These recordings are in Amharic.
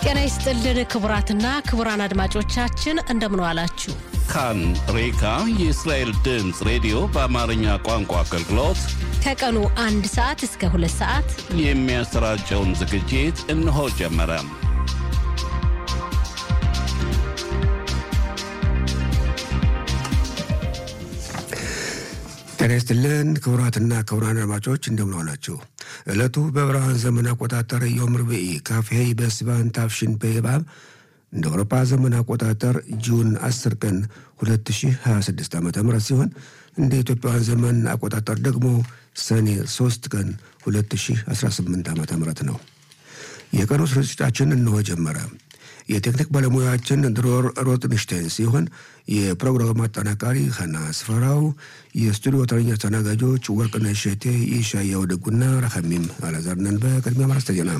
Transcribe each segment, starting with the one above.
ጤና ይስጥልን ክቡራትና ክቡራን አድማጮቻችን እንደምን ዋላችሁ። ካን ሬካ የእስራኤል ድምፅ ሬዲዮ በአማርኛ ቋንቋ አገልግሎት ከቀኑ አንድ ሰዓት እስከ ሁለት ሰዓት የሚያሰራጨውን ዝግጅት እነሆ ጀመረ። ጤና ይስጥልን ክቡራትና ክቡራን አድማጮች እንደምን ዋላችሁ። ዕለቱ በብርሃን ዘመን አቆጣጠር ዮም ርብዒ ካፍሄ በስባን ታፍሽን በባብ እንደ አውሮፓ ዘመን አቆጣጠር ጁን 10 ቀን 2026 ዓ ም ሲሆን እንደ ኢትዮጵያውያን ዘመን አቆጣጠር ደግሞ ሰኔ 3 ቀን 2018 ዓ ም ነው። የቀኑ ስርጭታችን እንሆ ጀመረ። የቴክኒክ ባለሙያችን ድሮር ሮትንሽታይን ሲሆን የፕሮግራሙ አጠናቃሪ ሀና ስፈራው፣ የስቱዲዮ ተረኛ አስተናጋጆች ወርቅነሽ እሸቴ፣ የሻያው ደጉና ረሐሚም አላዛርነን። በቅድሚያ ማርስተ ዜና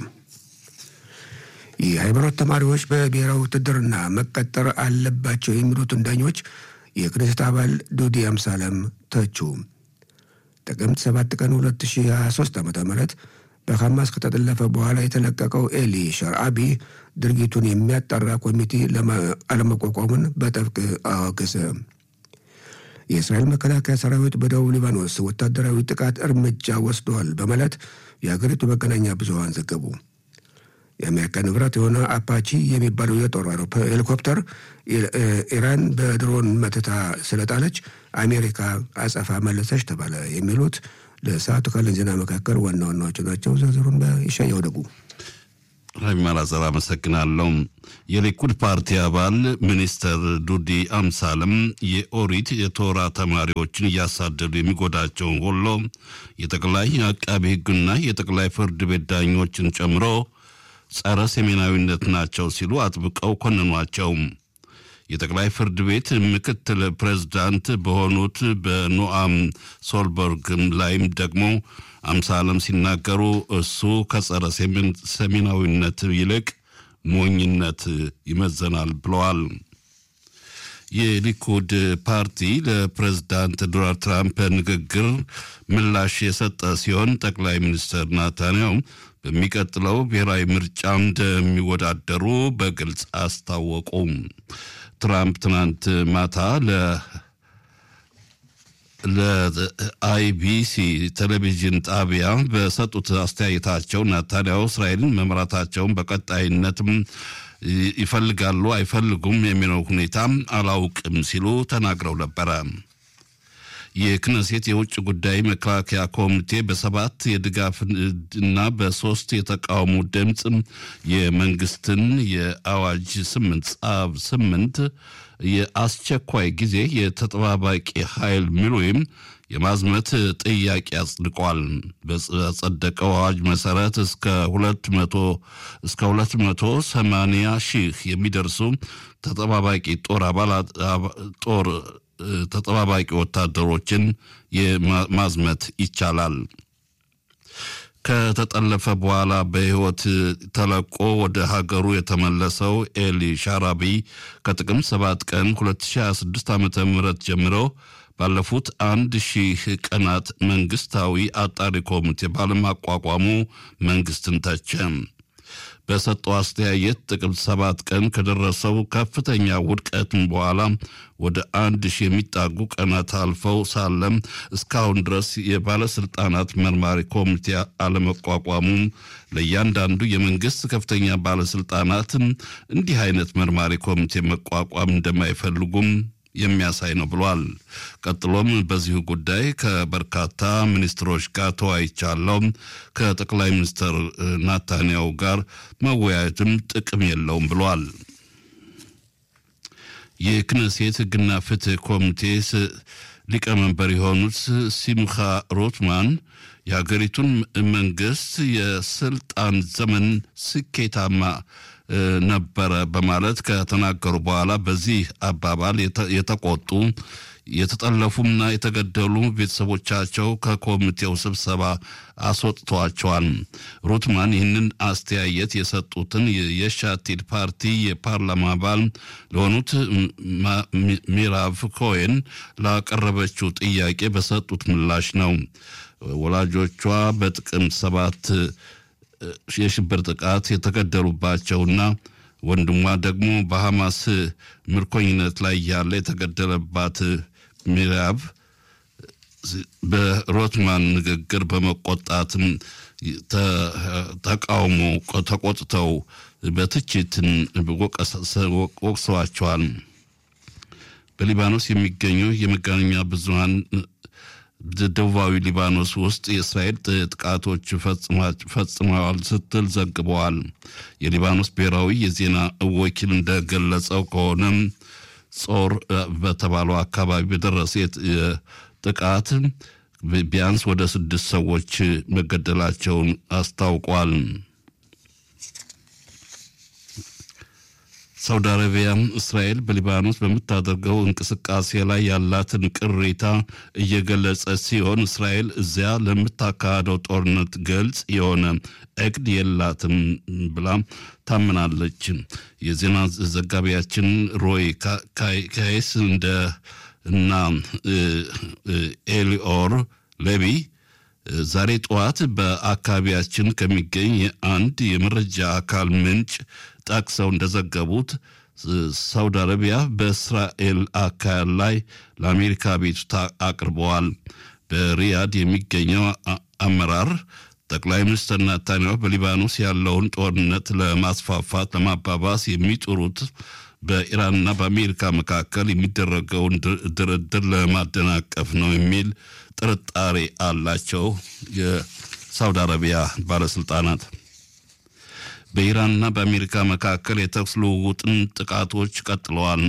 የሃይማኖት ተማሪዎች በብሔራዊ ውትድርና መቀጠር አለባቸው የሚሉትን ዳኞች የክኔሴት አባል ዱዲ አምሳለም ተቹ። ጥቅምት 7 ቀን 2023 ዓ ም በሐማስ ከተጠለፈ በኋላ የተለቀቀው ኤሊ ሸርአቢ ድርጊቱን የሚያጣራ ኮሚቴ አለመቋቋሙን በጥብቅ አወገዘ። የእስራኤል መከላከያ ሰራዊት በደቡብ ሊባኖስ ወታደራዊ ጥቃት እርምጃ ወስደዋል በማለት የሀገሪቱ መገናኛ ብዙኃን ዘገቡ። የአሜሪካ ንብረት የሆነ አፓቺ የሚባለው የጦር ሄሊኮፕተር ኢራን በድሮን መትታ ስለጣለች አሜሪካ አጸፋ መለሰች ተባለ። የሚሉት ለሰዓቱ ካለን ዜና መካከል ዋና ዋናዎቹ ናቸው። ዝርዝሩን በይሻየው ደጉ ማላዘር አመሰግናለሁ። የሊኩድ ፓርቲ አባል ሚኒስተር ዱዲ አምሳለም የኦሪት የቶራ ተማሪዎችን እያሳደዱ የሚጎዳቸውን ሁሉ የጠቅላይ አቃቢ ሕግና የጠቅላይ ፍርድ ቤት ዳኞችን ጨምሮ ጸረ ሰሜናዊነት ናቸው ሲሉ አጥብቀው ኮንኗቸው። የጠቅላይ ፍርድ ቤት ምክትል ፕሬዝዳንት በሆኑት በኖአም ሶልበርግ ላይም ደግሞ አምሳለም ሲናገሩ እሱ ከጸረ ሰሜናዊነት ይልቅ ሞኝነት ይመዘናል ብለዋል። የሊኩድ ፓርቲ ለፕሬዝዳንት ዶናልድ ትራምፕ ንግግር ምላሽ የሰጠ ሲሆን ጠቅላይ ሚኒስትር ናታንያሁ በሚቀጥለው ብሔራዊ ምርጫ እንደሚወዳደሩ በግልጽ አስታወቁ። ትራምፕ ትናንት ማታ ለ ለአይቢሲ ቴሌቪዥን ጣቢያ በሰጡት አስተያየታቸው ናታንያሁ እስራኤልን መምራታቸውን በቀጣይነትም ይፈልጋሉ አይፈልጉም የሚለው ሁኔታ አላውቅም ሲሉ ተናግረው ነበረ። የክነሴት የውጭ ጉዳይ መከላከያ ኮሚቴ በሰባት የድጋፍ እና በሶስት የተቃውሞ ድምፅ የመንግስትን የአዋጅ ስምንት ጻብ ስምንት የአስቸኳይ ጊዜ የተጠባባቂ ኃይል ሚሊዮን የማዝመት ጥያቄ አጽድቋል። በጸደቀው አዋጅ መሰረት እስከ ሁለት መቶ እስከ ሁለት መቶ ሰማንያ ሺህ የሚደርሱ ተጠባባቂ ጦር አባላት ጦር ተጠባባቂ ወታደሮችን ማዝመት ይቻላል። ከተጠለፈ በኋላ በሕይወት ተለቆ ወደ ሀገሩ የተመለሰው ኤሊ ሻራቢ ከጥቅምት 7 ቀን 2026 ዓ ም ጀምሮ ባለፉት አንድ ሺህ ቀናት መንግስታዊ አጣሪ ኮሚቴ ባለማቋቋሙ መንግስትን ተቸ። በሰጠው አስተያየት ጥቅምት ሰባት ቀን ከደረሰው ከፍተኛ ውድቀትን በኋላ ወደ አንድ ሺህ የሚጣጉ ቀናት አልፈው ሳለም እስካሁን ድረስ የባለስልጣናት መርማሪ ኮሚቴ አለመቋቋሙ ለእያንዳንዱ የመንግስት ከፍተኛ ባለስልጣናት እንዲህ አይነት መርማሪ ኮሚቴ መቋቋም እንደማይፈልጉም የሚያሳይ ነው ብሏል። ቀጥሎም በዚሁ ጉዳይ ከበርካታ ሚኒስትሮች ጋር ተወያይቻለሁ። ከጠቅላይ ሚኒስትር ናታንያሁ ጋር መወያየትም ጥቅም የለውም ብሏል። የክነሴት ሕግና ፍትህ ኮሚቴ ሊቀመንበር የሆኑት ሲምካ ሮትማን የሀገሪቱን መንግስት የስልጣን ዘመን ስኬታማ ነበረ በማለት ከተናገሩ በኋላ በዚህ አባባል የተቆጡ የተጠለፉና የተገደሉ ቤተሰቦቻቸው ከኮሚቴው ስብሰባ አስወጥተዋቸዋል። ሩትማን ይህንን አስተያየት የሰጡትን የሻቲድ ፓርቲ የፓርላማ አባል ለሆኑት ሚራቭ ኮሄን ላቀረበችው ጥያቄ በሰጡት ምላሽ ነው። ወላጆቿ በጥቅምት ሰባት የሽብር ጥቃት የተገደሉባቸውና ወንድሟ ደግሞ በሐማስ ምርኮኝነት ላይ ያለ የተገደለባት ሚራብ በሮትማን ንግግር በመቆጣትም ተቃውሞ ተቆጥተው በትችትን ወቅሰዋቸዋል። በሊባኖስ የሚገኙ የመገናኛ ብዙኃን ደቡባዊ ሊባኖስ ውስጥ የእስራኤል ጥቃቶች ፈጽመዋል ስትል ዘግበዋል። የሊባኖስ ብሔራዊ የዜና ወኪል እንደገለጸው ከሆነም ጾር በተባለው አካባቢ በደረሰ ጥቃት ቢያንስ ወደ ስድስት ሰዎች መገደላቸውን አስታውቋል። ሳውዲ አረቢያ እስራኤል በሊባኖስ በምታደርገው እንቅስቃሴ ላይ ያላትን ቅሬታ እየገለጸ ሲሆን እስራኤል እዚያ ለምታካሄደው ጦርነት ግልጽ የሆነ እቅድ የላትም ብላ ታምናለች። የዜና ዘጋቢያችን ሮይ ካይስ እንደ እና ኤሊኦር ሌቢ ዛሬ ጠዋት በአካባቢያችን ከሚገኝ አንድ የመረጃ አካል ምንጭ ጠቅሰው እንደዘገቡት ሳውዲ አረቢያ በእስራኤል አካል ላይ ለአሜሪካ ቤቱታ አቅርበዋል። በሪያድ የሚገኘው አመራር ጠቅላይ ሚኒስትር ናታንያሁ በሊባኖስ ያለውን ጦርነት ለማስፋፋት ለማባባስ የሚጥሩት በኢራንና በአሜሪካ መካከል የሚደረገውን ድርድር ለማደናቀፍ ነው የሚል ጥርጣሬ አላቸው የሳውዲ አረቢያ ባለስልጣናት። በኢራንና በአሜሪካ መካከል የተኩስ ልውውጥን ጥቃቶች ቀጥለዋል።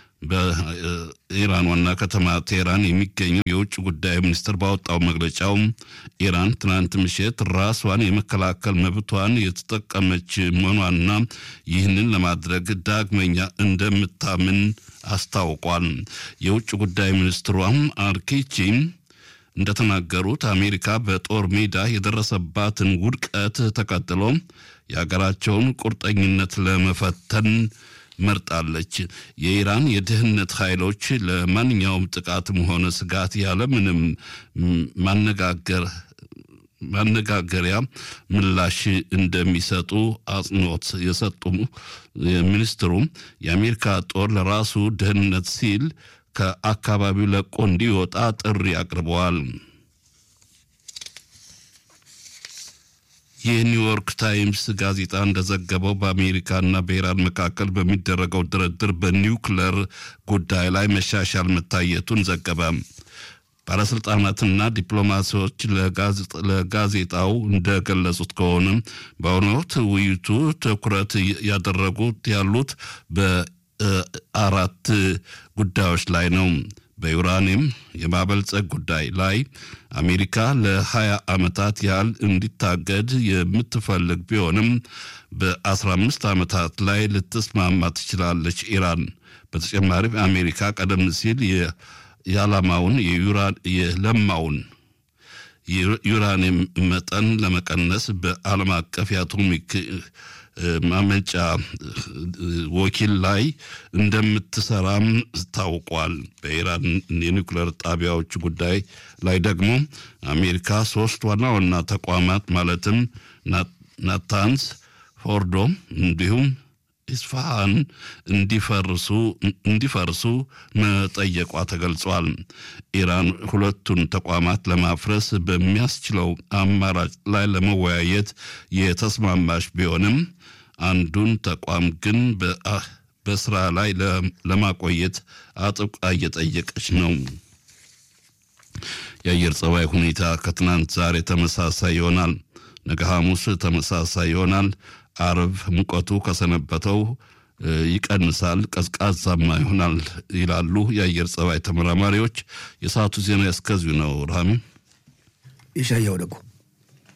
በኢራን ዋና ከተማ ቴህራን የሚገኘው የውጭ ጉዳይ ሚኒስትር ባወጣው መግለጫው ኢራን ትናንት ምሽት ራሷን የመከላከል መብቷን የተጠቀመች መሆኗና ይህንን ለማድረግ ዳግመኛ እንደምታምን አስታውቋል። የውጭ ጉዳይ ሚኒስትሯም አርኪቺ እንደተናገሩት አሜሪካ በጦር ሜዳ የደረሰባትን ውድቀት ተከትሎ የሀገራቸውን ቁርጠኝነት ለመፈተን መርጣለች። የኢራን የደህንነት ኃይሎች ለማንኛውም ጥቃትም ሆነ ስጋት ያለምንም ማነጋገር ማነጋገሪያ ምላሽ እንደሚሰጡ አጽንኦት የሰጡ ሚኒስትሩ የአሜሪካ ጦር ለራሱ ደህንነት ሲል ከአካባቢው ለቆ እንዲወጣ ጥሪ አቅርበዋል። የኒውዮርክ ታይምስ ጋዜጣ እንደዘገበው በአሜሪካና በኢራን መካከል በሚደረገው ድርድር በኒውክለር ጉዳይ ላይ መሻሻል መታየቱን ዘገበ። ባለስልጣናትና ዲፕሎማሲዎች ለጋዜጣው እንደገለጹት ከሆነ በአሁኑ ወቅት ውይይቱ ትኩረት ያደረጉት ያሉት በአራት ጉዳዮች ላይ ነው። በዩራኒየም የማበልጸግ ጉዳይ ላይ አሜሪካ ለ20 ዓመታት ያህል እንዲታገድ የምትፈልግ ቢሆንም በ15 ዓመታት ላይ ልትስማማ ትችላለች ኢራን። በተጨማሪም አሜሪካ ቀደም ሲል የዓላማውን የለማውን ዩራኒየም መጠን ለመቀነስ በዓለም አቀፍ የአቶሚክ ማመንጫ ወኪል ላይ እንደምትሰራም ታውቋል። በኢራን የኒውክሌር ጣቢያዎች ጉዳይ ላይ ደግሞ አሜሪካ ሶስት ዋና ዋና ተቋማት ማለትም ናታንስ፣ ፎርዶ እንዲሁም ኢስፋሃን እንዲፈርሱ እንዲፈርሱ መጠየቋ ተገልጿል። ኢራን ሁለቱን ተቋማት ለማፍረስ በሚያስችለው አማራጭ ላይ ለመወያየት የተስማማች ቢሆንም አንዱን ተቋም ግን በስራ ላይ ለማቆየት አጥብቃ እየጠየቀች ነው። የአየር ጸባይ ሁኔታ ከትናንት ዛሬ ተመሳሳይ ይሆናል። ነገ ሐሙስ ተመሳሳይ ይሆናል። አርብ ሙቀቱ ከሰነበተው ይቀንሳል፣ ቀዝቃዛማ ይሆናል ይላሉ የአየር ጸባይ ተመራማሪዎች። የሰዓቱ ዜና እስከዚሁ ነው። ራሚ ይሻያው ደግሞ